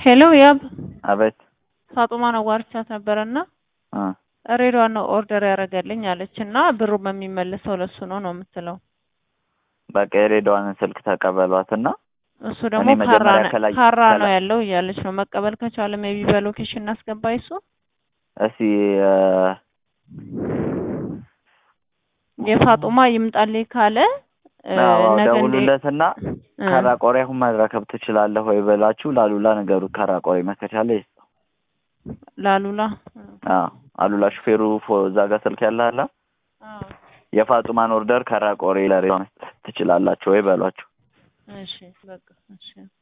ሄሎ ያብ አቤት ፋጡማን አዋርቻት ነበረና እ ሬዲዋን ነው ኦርደር ያደረገልኝ አለች እና ብሩ በሚመለሰው ለሱ ነው ነው የምትለው። በቃ የሬዲዋንን ስልክ ተቀበሏትና እሱ ደግሞ እኔ ካራ መጀመሪያ ነው- ከላይ- ካራ ነው ከላይ- ያለው እያለች ነው። መቀበል ከቻለ ሜቢ በሎኬሽን እናስገባ እሱ እስቲ እ፣ የፋጡማ ይምጣልኝ ካለ እ፣ አዎ ነገ እንደ- ደውሉለትና እ፣ ከራቆሬ አሁን መረከብ ትችላለህ ወይ ብላችሁ ላሉላ ነገሩ ከራቆሬ መከቻለ ይስጠው። ላሉላ አዎ አሉላ ሹፌሩ ፎ- እዛ ጋር ስልክ ያለ አለ አዎ፣ የፋጡማን ኦርደር ከራቆሬ ለሬ መስጠት ትችላላችሁ ወይ በሏቸው። እሺ በቃ እሺ